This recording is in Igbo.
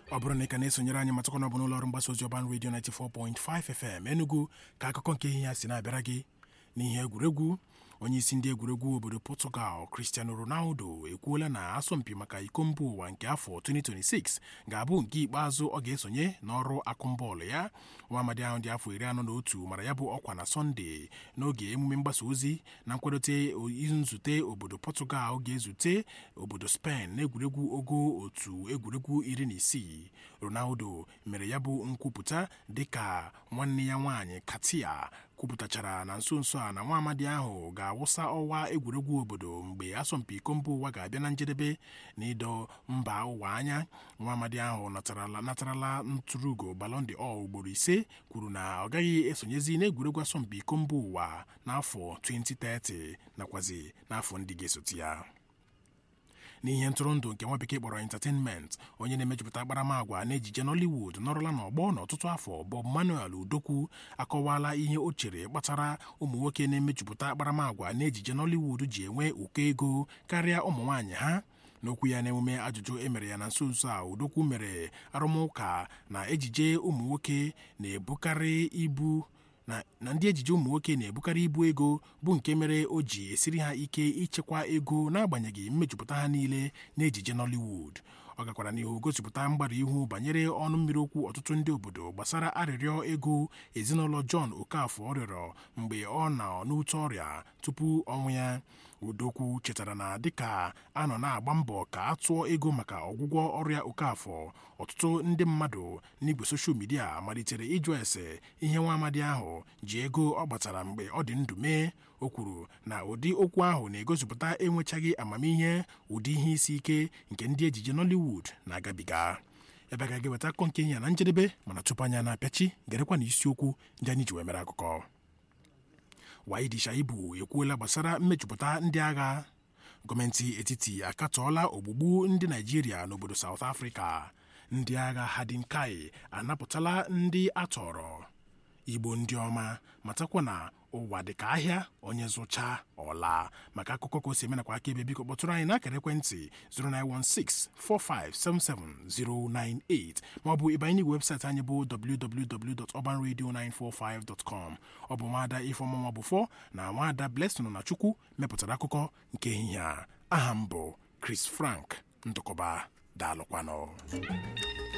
ọ bụrụ na ị ka na-esonyere anyị matakwana ọ bụ n'ụlọ ọrụ mgbasa ozi ọban redio 94.5 FM Enugu ka akụkọ nke ihe ya si na-abịara gị n'ihe egwuregwu onye isi ndị egwuregwu obodo Portugal Cristiano Ronaldo ekwuola na asọmpi maka iko mba ụwa nke afọ 2026 ga-abụ nke ikpeazụ ọ ga-esonye n'ọrụ akụmbọọlụ ya nwa amadi ahụ dị afọ iri anọ na otu mara ya bụ ọkwa na sọnde n'oge emume mgbasa ozi na nkwadote nzute obodo Portugal ga-ezute obodo Spain n'egwuregwu ogo otu egwuregwu iri na isii Ronaldo mere ya bụ nkwupụta dịka nwanne ya nwaanyị Katia kwupụtachara na nso nso a na nwa amadi ahụ ga-awụsa ọwa egwuregwu obodo mgbe asọmpi iko mba ụwa ga-abịa na njedebe na ịdọ mba ụwa anya nwa amadi ahụ natarala ntụrụugo Ballon d'Or ugboro ise kwuru na ọ gaghị esonyezi n'egwuregwu asọmpi iko mba ụwa n'afọ 2030 nakwazi n'afọ ndị ga-esote ya n'ihe ntụrụndụ nke nwa bekee kpọrọ entertainment onye na-emejupụta akparamagwa n'ejije Nollywood nọrọla n'ọgbọ n'ọtụtụ afọ Bob Manuel Udokwu akọwala ihe o chere kpatara ụmụ nwoke na-emejupụta akparamagwa n'ejije Nollywood ji enwe ụkọ ego karịa ụmụ nwaanyị ha n'okwu ya n'emume ajụjụ emere ya na nso nso a Udokwu mere arụmụka na ejije ụmụ nwoke na-ebukarị ibu na ndị ejije ụmụ nwoke na-ebukarị ibu ego bụ nke mere o ji esiri ha ike ichekwa ego n'agbanyeghị mmejupụta ha niile n'ejije Nollywood ọ gakwara n'ihu gosipụta mgbara ihu banyere ọnụ mmiri okwu ọtụtụ ndị obodo gbasara arịrịọ ego ezinụlọ John Okafor rịọrọ mgbe ọ nọ n'ute ọrịa tupu ọnwụ ya Udokwu chetara na dịka a nọ na-agba mbọ ka a tụọ ego maka ọgwụgwọ ọrịa Okafor ọtụtụ ndị mmadụ n'igwe soshal midia malitere ịjụ ese ihe nwa amadi ahụ ji ego ọ gbatara mgbe ọ dị ndụ mee o kwuru na ụdị okwu ahụ na-egosipụta enwechaghị amamihe ụdị ihe isi ike nke ndị ejije Nollywood na-agabiga ebe ga ga-eweta akụkọ nke ihe na njedebe mana tupu anya na-apịachi gerekwa na isiokwu ndị anyị ji wee mere akụkọ Waidi Shaibu ekwuola gbasara mmejupụta ndị agha gọọmenti etiti akatọọla ogbugbu ndị Naijiria n'obodo South Africa ndị agha Hadinkai anapụtala ndị atọrọ Igbo ndị ọma matakwa na ụwa dị ka ahịa onye zụcha ọla maka akụkọ ka o si eme nakwa aka ebe biko kpọtụrụ anyị n'akara ekwentị 09164577098 maọbụ ịbanye n'igwe webụsaịtị anyị bụ www.urbanradio945.com ọ bụ nwaada ifeọmụnwa bụfọ na nwaada Blessing na Chukwu mepụtara akụkọ nke ehihie a aha m bụ Chris Frank ndụkọba daalụkwanụ